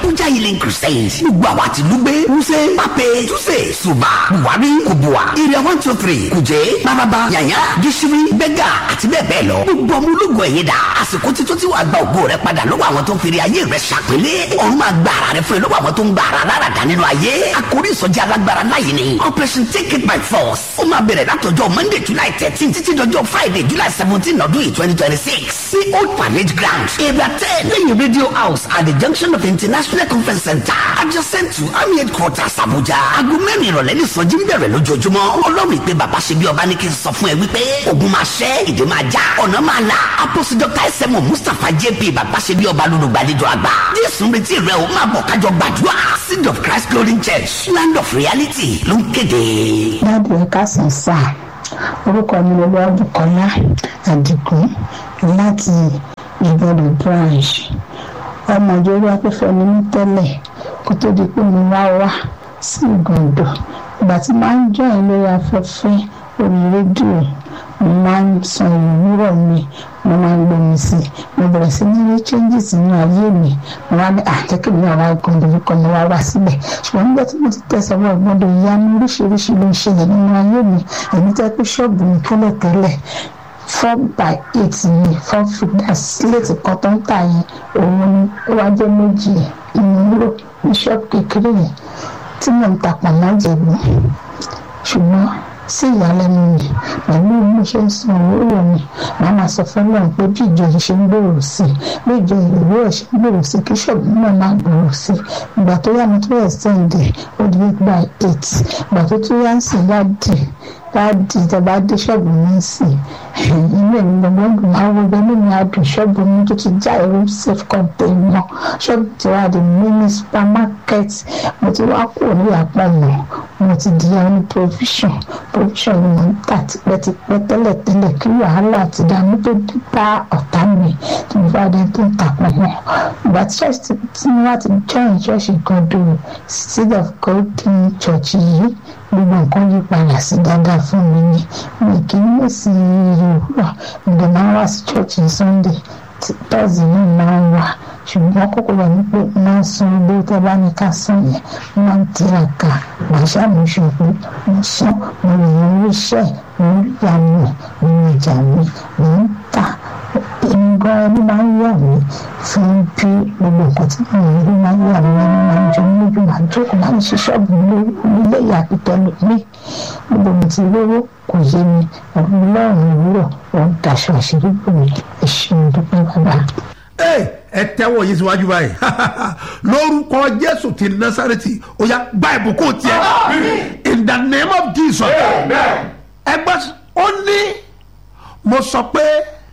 abuja healing crusade gbogbo àwa ti lùgbé wúṣẹ pápẹ túṣe ṣùbà buhari kubua area one two three kùjẹ bàbàbà yàyà gíṣírí bẹgà àti bẹ́ẹ̀ bẹ́ẹ̀ lọ gbogbo ọmọ ológun ẹ̀yẹ dà àsìkò títún tí wàá gba ògo rẹ padà lọ́wọ́ àwọn tó ń fèrè ayé rẹ ṣàpélé ọ̀run máa gba ara rẹ fún ẹ lọ́wọ́ àwọn tó ń gba ara lára dá nínú ayé àkórí ìsọjí alágbára láyé ni operation take it by force ó máa bẹ̀rẹ̀ látọjọ́ monday july thirteen títí dọjọ́ friday july seventeen ọdún yìí twenty twenty six sí old parade ground area ten lẹ́yìn radio house at the junction of international conference center adjacent to army headquarters abuja aago mẹ́rin ìrọ̀lẹ́ ní ìsọjí ń bẹ̀rẹ̀ lójoojúmọ́ ọlọ́run ìpè bàbá ṣe bí ọba ní kí n sọ fún ẹ wípé ogun máa ṣẹ́ ìdè máa já ọ̀nà máa là apostle dr sm mustapha jp bàbá ṣe bí ọba lólùgbàlejò àgbà jésù ń retí rẹ o máa bọ̀ kájọ gbàdúrà seed of christ glory church land of reality ló ń kéde. dáàbò ẹ káàsán sáà orúkọ mi ló lọ́wọ́ bukola adigun láti ìgbọ́dọ̀ branch ọmọ ìjọba afẹ́fẹ́ ni mí tẹ́lẹ̀ kó tó di pé mo wá wá sí ìgàndọ̀ ìgbà tí máa ń jọ ẹ̀ lórí afẹ́fẹ́ orí rédíò mo máa ń san ìwúrọ̀ mi mo máa ń gbómi sí i mo bẹ̀rẹ̀ sí ní rí changes nínú ayé mi mo wá ní àjẹkẹ́ mi àwọn ìgàndọ̀ orúkọ mi wá wá síbẹ̀ ṣùgbọ́n nígbà tí mo ti tẹ̀sán wọ ìgbọ́dọ̀ ìyanu oríṣiríṣi ló ń ṣẹlẹ̀ nínú ayé mi èmi tẹ́ pé ṣọ́ọ̀bù mi tẹ́lẹ̀tẹ́lẹ̀ four by eight ni four figures sílẹ̀tì kan tó ń tà yẹn òun ni ó wá jẹ́ méjì ìmúlò ní ṣọ́ọ̀bù kékeré yẹn tí mò ń ta pàmò jẹ̀bú ṣùgbọ́n sí ìyàlẹ́nu mi pẹ̀lú bí mo ṣe ń san owó mi màá máa sọ fún Ọlọ́run pé bí ìjọ yìí ṣe ń gbòòrò sí i bí ìjọ ìrèwé ẹ̀ ṣe ń gbòòrò sí i kí ṣọ́ọ̀bù náà máa gbòòrò sí i ìgbà tó yá mi tó yẹ sẹ́ǹdẹ̀ ó di eight by eight ìgbà tó tó yá ń sìn yá dì láàdì ìjọba dé ṣọ́ọ̀bù mi sí inú ẹ̀mí gbọ̀ngàn dùn máa wo gbẹ́mí mi àdùn ṣọ́ọ̀bù mi tó ti já ẹ̀rọ safe container ṣọ́ọ̀bù tí wàá di mini supermarket mo ti wá kúrò ní àpá mọ́ mo ti di àwọn provision provision ni mo ń tà tipẹ́tipẹ́ tẹ́lẹ̀tẹ́lẹ̀ kí wàhálà àti ìdààmú tó dé bá ọ̀tá mi tí mo bá dé tó ń tà pọ̀ mọ́ ìgbà tí church tí mo wá ti join church kan dùn seed of golden church yìí gbogbo nǹkan yí padà sí dáadáa fún mi ni mi kì í lè sí ìrora ǹdẹ̀ máa ń wá sí church ní sunday tọ́sí náà máa ń wá ṣùgbọ́n kókó wà ní pé máa ń san owó tẹ́ bá ní ká san yẹn máa ń tiraka wàá ṣàmúṣe pé mo san mo lè yan owó iṣẹ́ mo ń yà mí nínú ìjà mi mo ń tà èmi gan ẹni máa ń yà mí fún bí gbogbo nǹkan tí mo ń rí máa ń yà mí ẹni máa ń jọ mí lójú máa ń jókòó máa ń ṣe ṣọ́ọ̀bù nílé ìyàtọ̀ tẹ́lẹ̀ mí gbogbo mi ti rówó kò yé mi ọ̀run lọ́rùn ìwúrọ̀ wọn daṣọ àṣírí bò mí ẹ̀ṣin dúpẹ́ bàbá. ẹ tẹ́wọ́ yìí síwájú báyìí lórúkọ jésù ti násàrẹ́tì ó yá gba ìbùkún tiẹ̀ in the name of jesus ẹgbẹ́ ó ní mo sọ pé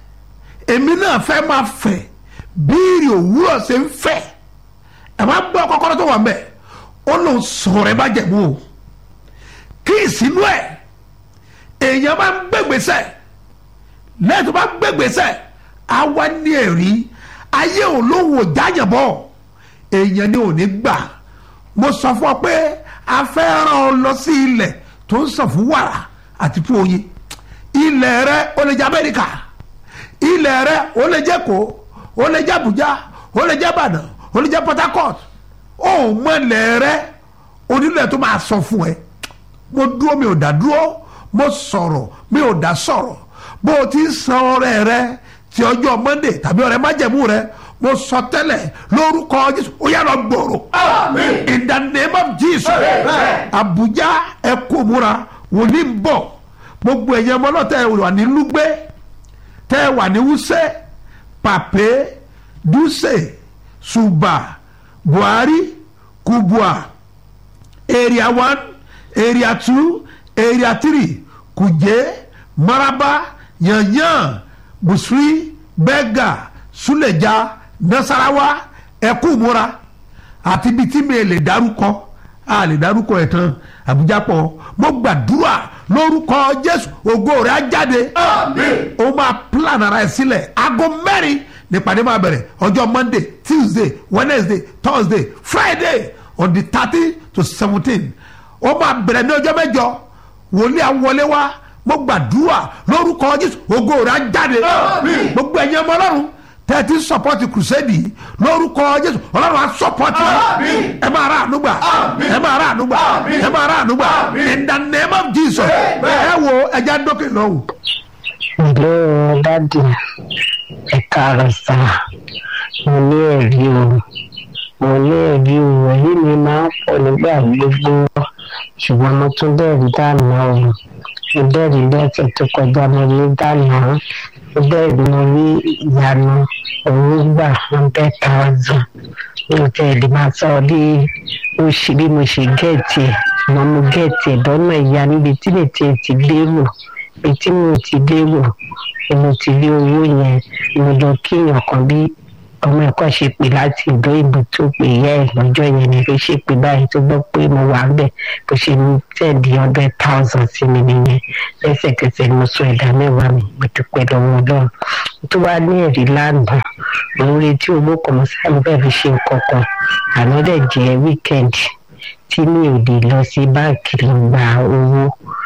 èmi náà fẹ́ máa fẹ̀ bíìrì òwúrọ̀ ṣe ń fẹ̀ ẹ máa gbọ́ kọ́kọ́rọ́ tó wà ń bẹ̀ ó lòun sọ̀rọ̀ ẹ bá jẹ̀bú o kí ìsínú ẹ̀ èèyàn bá ń gbégbèsè lẹ́yìn tó bá gbégbèsè á wá ní ẹ̀rí ayé ò lóhùn òjáyànbọ̀ èèyàn ni ò ní gbà mo sọ fún ọ pé a fẹ́ rán ọ lọ sí ilẹ̀ tó ń sàn fún wàrà àti fún oyin ilẹ̀ rẹ ó lè jẹ́ Amẹ́ríkà ilẹ̀ rẹ ó lè jẹ́ Èkó ó lè jẹ́ Àbújá ó lè jẹ́ Ìbàdàn ó lè jẹ́ Port Harcourt ó mọ ilẹ̀ rẹ onílẹ̀ tó máa sọ fún ẹ mo dúró mi ò dá dúró mo sọ̀rọ̀ mi ò dá sọ̀rọ̀ bó o ti ń san ọrẹ rẹ ti ọjọ́ Monday tàbí ọrẹ májẹ̀mú rẹ mo sọ tẹ́lẹ̀ lórúkọ Jésù ó yá lọ gbòòrò in the name of Jesus Abuja ẹ kó múra wòlíì ń bọ̀ gbogbo ẹ̀yẹ ọmọ náà tẹ́ ẹ wà ní Lúgbé tẹ́ ẹ wà ní Wúsẹ́ Pàpé Dúsè Ṣùbà Buhari Kubwa area one area two area three Kuje Maraba Yanyan Busri Bega Suleja Nasarawa Ẹkúmúra àti ibi tí mi lè dárúkọ a lè dárúkọ ẹ̀ tán Àbújá pọ̀ mo gbàdúrà lórúkọ Jésù ògo rẹ̀ á jáde ó máa plan ara ẹ̀ sílẹ̀ aago mẹ́rin nípàdé máa bẹ̀rẹ̀ ọjọ́ Monday Tuesday Wednesday Thursday Friday on the thirty to seventeen ó máa bẹ̀rẹ̀ ní ọjọ́ mẹ́jọ wòlíì àwọlé wa mo gbàdúrà lórúkọ Jésù ògo rẹ̀ á jáde gbogbo ẹ̀yin ọmọ Ọlọ́run tẹ́tí sọpọ́tì crusade yìí lórúkọ jésù ọlọ́run á sọpọ́tì Àmín. ẹ máa rà ànúgbà Àmín. ẹ máa rà ànúgbà Àmín. ẹ máa rà ànúgbà Àmín. in the name of jesus ẹ wo ẹja dókè lọ́wọ́. ìlú dádì ẹ̀ka àròsà mo ní ẹ̀rí o mo ní ẹ̀rí o ẹ̀rí mi máa ń pọ̀ nígbà gbogbo ṣùgbọ́n mo tún dẹ́rìí dáná o mo dẹ́rìí lẹ́sẹ̀ tó kọjá mo ní dáná mo dẹ́rìí mo rí ìyanu owó gbà hundred thousand mi ò tẹ̀ lè máa sọ bí ó ṣe bí mo ṣe gẹ̀ẹ́tì ẹ̀ ṣùgbọ́n mo gẹ̀ẹ́tì ẹ̀ lọ́nà ìyá níbi tí lè tiẹ̀ ti lérò ibi tí mo ti lérò ni mo ti rí owó yẹn mo lọ kíyàn kan bí ọmọ ẹ̀kọ́ ṣe pè láti ìlú ìbò tó pè yẹ ẹ̀ lọ́jọ́ yẹn ni ló ṣe pè báyìí tó gbọ́ pé mo wà ń bẹ̀ bó ṣe ní tẹ̀lé hundred thousand sí mi nìyẹn lẹ́sẹ̀kẹsẹ̀ ni mo sọ ẹ̀dá mẹ́wàá mi mo dúpẹ́ lọ́wọ́ ọlọ́run tó wá ní ẹ̀rí lánàá mo ń retí owó kan mo sáré mo fẹ́ fi ṣe nǹkan kan àná dẹ̀ jẹ́ wíkẹ́ndì tí mi ò lè lọ sí báǹkì lọ gba owó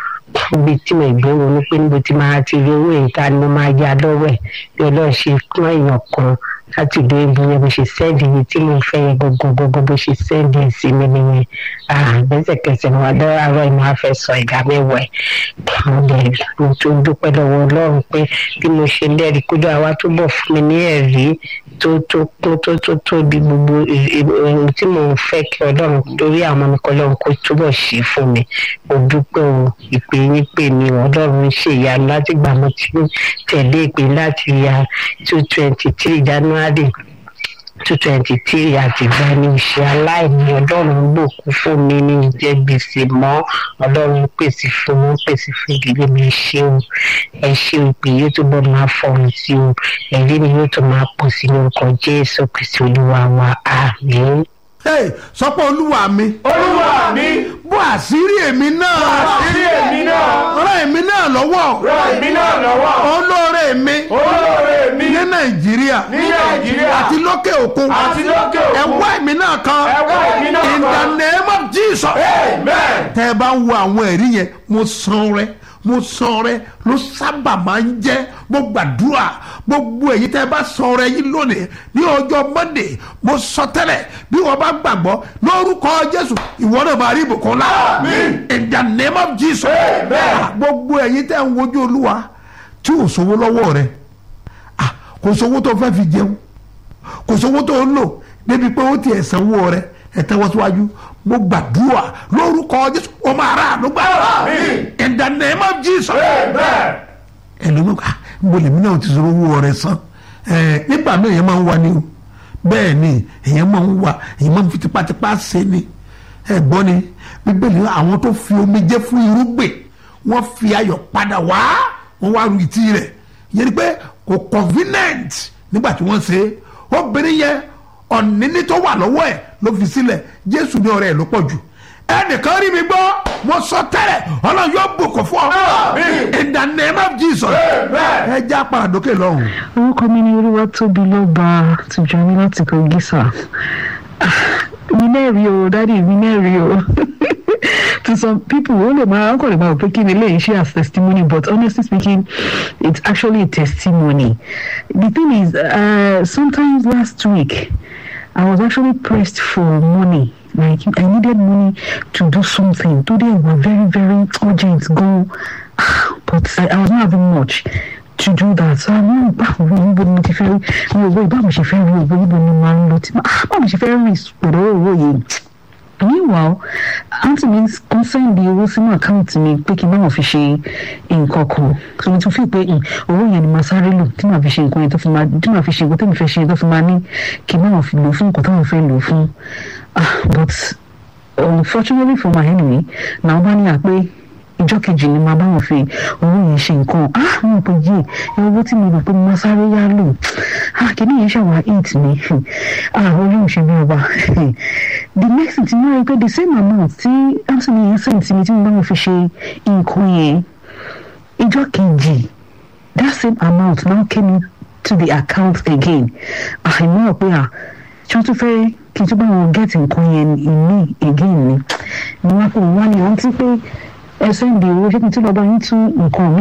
ibi tí mo gbé ronú pé níbo tí máa ti rí owó ìta ni mo máa ya lọ́wọ́ ẹ̀ bí ọlọ́run ṣe kún èèyàn kan láti ìlú ibi yẹn bó ṣe sẹ́ẹ̀dì ibi tí mo fẹ́ yẹn gbogbogbò bó ṣe sẹ́ẹ̀dì ẹ̀ sí mi nìyẹn lẹ́sẹ̀kẹsẹ̀ mo wá lọ́wọ́ àárọ̀ ìmọ̀ afẹ́ sọ ìdá mẹ́wàá ẹ̀ mo lè mo tó dúpẹ́ lọ́wọ́ ọlọ́run pé bí mo ṣe lẹ́rìí kójú àwa túbọ̀ fún mi ní ẹ̀rí tó tó kún tó tó tóbi gbogbo ohun tí mo fẹ́ kí ọlọ́run lórí àwọn ọmọ mi kọ́ ọlọ́run kó túbọ̀ ṣe fún mi mo dúpẹ́ o ìpè yín pè mí o ọlọ́run ṣe ìyanu láti gbà mo ti tẹ̀lé ìpè láti ya two twenty three january two twenty three àti ìgbani ìṣe aláìní ọlọ́run gbòkú fún mi ní ìjẹ́ gbèsè mọ́ ọlọ́run pèsè fún mi pèsè fún ìdílé mi ṣé o ẹ ṣé o ìpè yóò tó bọ́ máa fọ̀hún sí o ẹ̀rí mi yóò tó máa pọ̀ sí lórúkọ jésù kristu olúwa wa àmín. Hey, sọ pé olúwa mi olúwa mi bó àṣírí èmi náà àṣírí èmi náà ràn èmi náà lọ́wọ́ ràn èmi náà lọ́wọ́ olóore mi olóore mi ní nàìjíríà ní nàìjíríà àti lókè òkun àti lókè ẹ òkun wá èmi náà kan ẹ wá èmi náà in the kan. name of jesus amen tẹ́ ẹ bá ń wo àwọn ẹ̀rí yẹn mo san rẹ mo san rẹ ló sábà máa ń jẹ́ mo gbàdúrà gbogbo èyí tẹ́ ẹ bá san rẹ yín lónìí ní ọjọ́ monday mo sọ tẹ́lẹ̀ bí wọ́n bá gbàgbọ́ lórúkọ jésù ìwọ náà máa rí ìbùkún lá Àmín. in the name of jesus Amen. gbogbo èyí tẹ́ ń wojú olúwa tí ò sówó lọ́wọ́ rẹ ah, kò sówó tó fẹ́ fi jẹun kò sówó tó ń lò débi pé ó tiẹ̀ sanwó rẹ ẹ tẹ́wọ́ síwájú mo gbàdúrà lórúkọ jésù ó máa rà àánú gbà Àmín. in the name of jesus amen ẹlòmíràn ká mo lèmi náà ti sọ owó rẹ san ẹ nígbà náà èèyàn máa ń wá ní o bẹ́ẹ̀ ni èèyàn máa ń wá èèyàn máa ń fi tipátipá ṣe ni ẹ gbọ́ ni bíbélì àwọn tó fi omijé fún irúgbìn wọ́n fi ayọ̀ padà wá wọ́n wá ru ìtì rẹ̀ yẹn ni pé kò convenient nígbà tí wọ́n ṣe é obìnrin yẹn ọ̀nìní tó wà lọ́wọ́ ẹ̀ ló fi sílẹ̀ jésù ní ọ̀rẹ́ ẹ̀ ló pọ̀ jù ẹnìkan rí mi gbọ́ mo sọ tẹ́lẹ̀ ọlọ́run yóò bùkún fún ọ Àmín. in the name of jesus amen ẹ já paradókè lọ́hùn. orúkọ mi ni olúwa tóbi lọ́ba tìjọ mi láti kogi sá mi náà rí o dádì mi náà rí o to some people ó lè máa kọ́ lè máa rò pé kí ni eléyìí ṣe as testimony but honestly speaking it's actually a testimony the thing is uh, sometimes last week I was actually pressed for money like I needed money to do something today were very very urgent go but I, I was not having much to do that so àwọn ìbáwò níbo ni mo ti fẹ́ rí mi ò wọ ìbáwò ṣe fẹ́ rí owó níbo ni màá ń lọ tí ah, báwo ṣe fẹ́ rí pẹ̀lú owó yìí meanwhile aunty mi ń sẹ́ndì owó sínú àkáǹtì mi pé kí n bá wọn fi ṣe nǹkan kan so mo tún fi pé mm, owó yẹn ni màá sáré lò tí màá fi ṣe nǹkan yẹn tó fi máa tí màá fi ṣe nǹkan tó mi fẹ́ ṣe tó fi máa ní kí n bá wọn fi lò fún nǹkan tó wọn fẹ́ lò fún ah but unfortunately for my enemy na wọn bá ní àpé ìjọ kejì ni màá bá wọn fi owó yẹn ṣe nǹkan ah mo pè yé ẹ owó tí mo rò pé mo máa sáré yá lò ah kìíní yẹn ṣàwá eight mi ah olóhùn ṣe bí ọba the next thing ti mo rí pé the same amount tí anthony yẹn send sí mi tí mo bá wọn fi ṣe nǹkan yẹn ìjọ kejì that same amount now came to the account again ah ìmọ̀ ọ̀ pé ah tí wọ́n tún fẹ́ kí n tún bá wọn get nǹkan yẹn ìmí again ni ni wọ́n á pè wọ́n wá ní rántí pé ẹsẹ̀ ń di owó ṣé kí n tún lọ bá yín tún nǹkan míì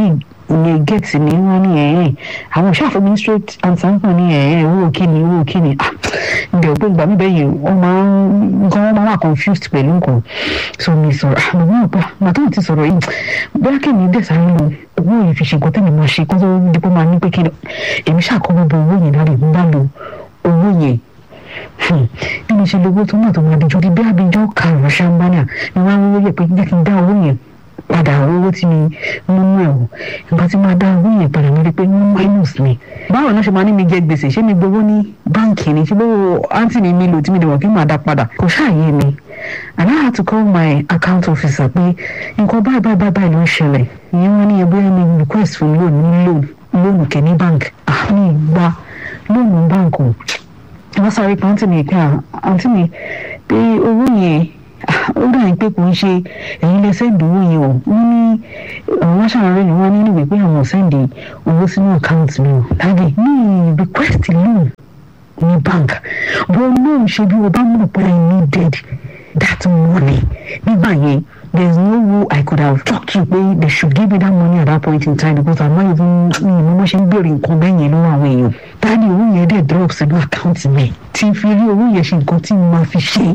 lè gẹ̀ẹ́tì mi wọ́n ní ẹ̀yìn àwọn òṣàfẹ́ mi straight answer ń pọ̀ ní ẹ̀yìn owó kíni owó kíni ah ǹjẹ́ òpin ìgbà mi bẹ́yìn wọ́n máa ń nǹkan wọ́n máa wà confused pẹ̀lú nǹkan so mi sọ̀rọ̀ ah mo náà gbà màá tó ti sọ̀rọ̀ yìí bóyá kí ni dẹ̀ sáré lọ owó yìí fi ṣe nǹkan tẹ́mi máa ṣe kó tó dípò máa ní pé kí ni èmi ṣàkóso bọ owó yẹn láre ń bá lo owó yẹn bí mo ṣe lówó tó náà tó máa dijọ́ di bí abijọ́ karùn-ún ṣàǹbánà ni wọ́n á wọ́n yẹ pé jẹ́ kí n dá owó yẹn padà owó tí mi mú mú ẹ̀ wò ìgbà tí máa dá owó yẹn padà mi rí pé wọ́n minus mi. báwo náà ṣe máa ní mi jẹ gbèsè ṣé mi gbowó ní báǹkì ni ṣé bó àǹtí mi mi lò tí mi lè wọ̀ kí n máa dá padà kò ṣàyè mi and I had to call my account officer pé nǹkan báyìí báyìí báyìí ló ń ṣẹlẹ̀ ìyẹn wọ́n ní ẹgbẹ́ mi request fún loan ní loan loan kẹ́ní bank àmì ìgbà loan bank o wọ́n sáré pé àǹtí mi pé àǹtí mi pé owó yẹn ó dà ní pé kò ń ṣe ẹ̀yin lè sẹ́ǹdì owó yẹn o wọ́n ní àwọn aṣáájú ni wọ́n ní níwèé pé àwọn sẹ́ǹdì owó sínú àkáǹtì mi o dáàbì ní request loan ní bank bó loan ṣe bí o bá mọ̀ pé I needed that money nígbà yẹn there is no way I could have talked to pé they should give me that money at that point in time because I'm not even mi ìmọ̀ mo ṣe ń béèrè nǹkan bẹ́ẹ̀ yẹn lọ́wọ́ àwọn èèyàn dáàbì owó yẹn dẹ̀ drop sínú àkáǹtì mi tí n fi rí owó yẹn ṣe nǹkan tí mo máa fi ṣe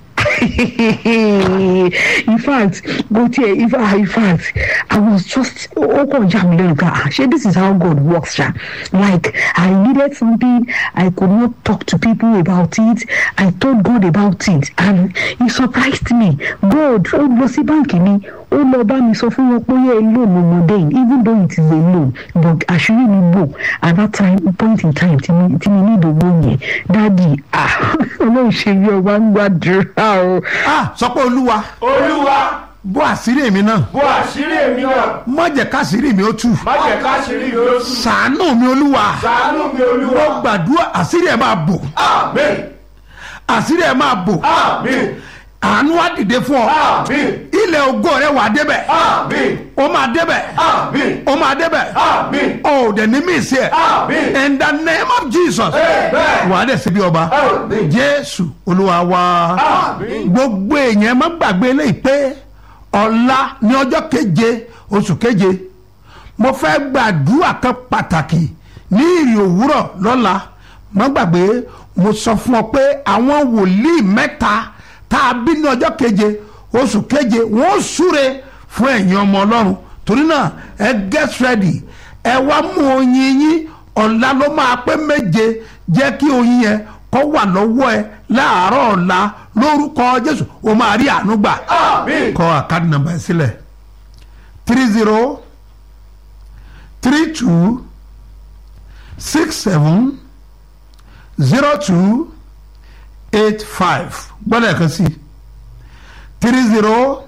in fact go there in fact in fact i was just ó kàn já mi lẹ́nu ká ah ṣé this is how God works ṣá like i needed something i could not talk to people about it i told God about it and he surprised me God ó lọ sí báǹkì mi ó lọ bá mi sọ fún wọn pé yẹ loan ọmọdé yìí even though it is a loan but àṣírí mi bò at that time point in time tí mi tí mi ní ìdòwò yẹn dáàdi ah ọlọ́run ṣe bí ọba ń gbàdúrà o. ah sọ pé olúwa olúwa bó àṣírí èmi náà bó àṣírí èmi náà má jẹ́ káṣírí mi ó tú má jẹ́ káṣírí mi ó tú ṣàánú mi olúwa ṣàánú mi mo olúwa gbàdúrà àṣírí ẹ̀ máa bò àmín àṣírí ẹ̀ máa bò àmín àánú á dìde fún ọ àmín ilẹ̀ ògo rẹ wà débẹ̀ àmín ó máa débẹ̀ àmín ó máa débẹ̀ àmín ó dẹ̀ ní mí sí ẹ̀ àmín in the name of Jesus Amen. wà á dẹ̀ síbi ọba Àmín. Jésù olúwa wa àmín gbogbo èèyàn má gbàgbé eléyìí pé ọ̀la ní ọjọ́ keje oṣù keje mo fẹ́ gbàdúrà kan pàtàkì ní ìrìn òwúrọ̀ lọ́la má gbàgbé mo sọ fún ọ pé àwọn wòlíì mẹ́ta tá a bí ní ọjọ́ keje oṣù keje wọ́n súre fún ẹ̀yin ọmọ ọlọ́run torí náà ẹ get ready ẹ wá mú oyin yín ọ̀la ló máa pé méje jẹ́ kí oyin yẹn kó wà lọ́wọ́ ẹ láàárọ̀ ọ̀la lórúkọ jésù o máa rí àánú gbà àmín kọ àkáàdì nàmbà ẹ sílẹ̀ three zero three two six seven zero two eight five gbọ́dọ̀ ẹ̀kan sí three zero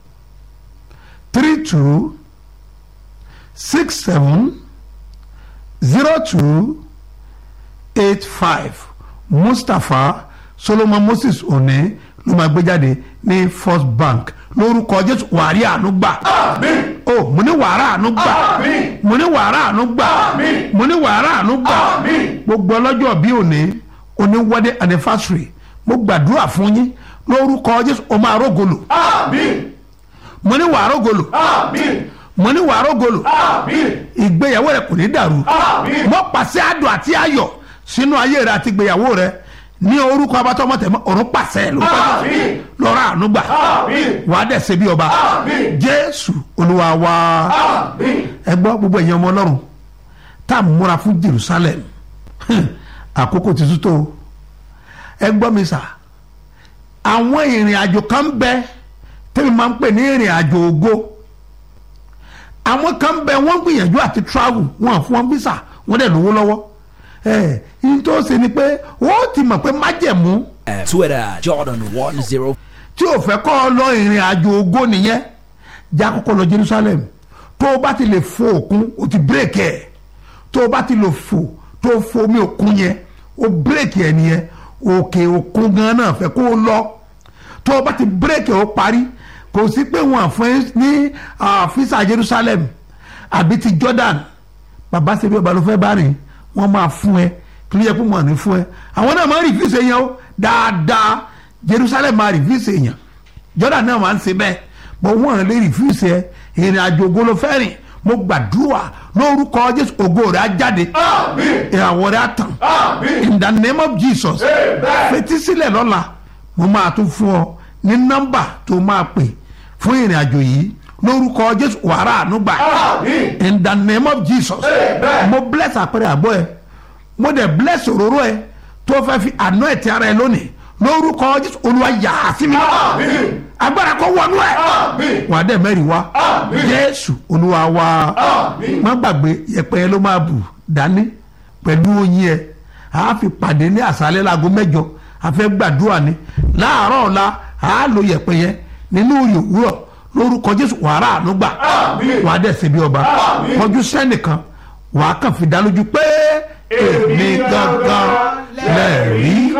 three two six seven zero two eight five mustapha solomon moses one ló máa gbé jáde ní first bank lórúkọ jésù wàrí àánú gbà àmín o mo ní wàrà àánú gbà Àmín. mo ní wàrà àánú gbà Àmín. mo ní wàrà àánú gbà Àmín. gbogbo ọlọ́jọ́ bí òní òní wedding anniversary mo gbàdúrà fún yín lórúkọ jésù o máa rógolo àmín mo ní wàá rógolo àmín mo ní wàá rógolo àmín ìgbéyàwó rẹ kò ní dàrú àmín mo pàṣẹ àdùn àti ayọ̀ sínú ayé rẹ àti ìgbéyàwó rẹ ní orúkọ abatọmọtẹmọ ọ̀run pàṣẹ lórúkọ Àmín. lọ́rọ̀ àánú gbà àmín wàá dẹ̀ ṣe bí ọba Àmín. jésù olúwa wa àmín ẹ gbọ́ gbogbo ẹ̀yin ọmọ ọlọ́run tá a múra fún jerusalem Hmm, àkókò ti tútó o. ẹ gbọ́ mi sà àwọn ìrìn àjò kan bẹ tẹ́mi máa ń pè ní ìrìn àjò ògo àwọn kan bẹ wọ́n gbìyànjú àti travel wọn fún wọn visa wọ́n dẹ̀ lówó lọ́wọ́ ẹ yín tó ṣe ni pé wọ́n ti mọ̀ pé májẹ̀mú Twitter, Jordan 10. tí o fẹ́ kọ́ ọ lọ ìrìn àjò ògo nìyẹn já kọ́kọ́ lọ Jerusalem tó o bá ti lè fo òkun o ti bírèkì ẹ̀ tó o bá ti lè fò tó o fo omi òkun yẹn o bírèkì ẹ̀ nìyẹn òkè òkun gan náà fẹ́ kó o lọ tó o bá ti bírèkì ẹ̀ o parí kò sí pé wọn àfún ẹ ní àfíìsà Jerusalem àbí ti Jordan bàbá ṣe bí ọba ló fẹ́ bá rìn wọ́n máa fún ẹ kí ló yẹ kó mọ̀ ní fún ẹ àwọn náà máa ń rìfíìsì èèyàn o dáadáa Jerusalem máa rìfíìsì èèyàn Jordan náà máa ń ṣe bẹ́ẹ̀ bọ́ wọ́n lè rìfíìsì ẹ ìrìn àjò ògo ló fẹ́ rìn mo gbàdúrà lórúkọ jésù ògo rẹ̀ á jáde Àmín. ìràwọ̀ rẹ̀ á tàn Àmín. in the name of jesus Amen. fetí sílẹ̀ lọ́la mo máa tún fún ọ ní nọ́mbà tó máa pè fún ìrìn àjò yìí lórúkọ jésù wàrà ànúgbà Àmín. in the name of jesus Amen. mo bless àpẹẹrẹ àbọ̀ ẹ mo dẹ̀ bless òróró ẹ tó fẹ́ fi àná ẹ̀ ti ara ẹ lónìí lórúkọ jésù olúwa yà á sí mi Àmín. agbára kó wọnú ẹ Àmín. wà á dẹ̀ mẹ́rin wá Àmín. jésù olúwa wá Àmín. má gbàgbé yẹpẹ yẹn ló máa bù dání pẹ̀lú oyin ẹ a fi pàdé ní àṣálẹ́ láago mẹ́jọ a fẹ́ gbàdúrà ni láàárọ̀ ọ̀la a lo yẹpẹ yẹn nínú òye òwúrọ̀ lórúkọ jésù wàrà ànúgbà Àmín. wà á dẹ̀ ṣe bí ọba Àmín. kọjú sẹ́nìkan wà á kàn fi dá lójú pé èmi gangan lẹ́ẹ̀rí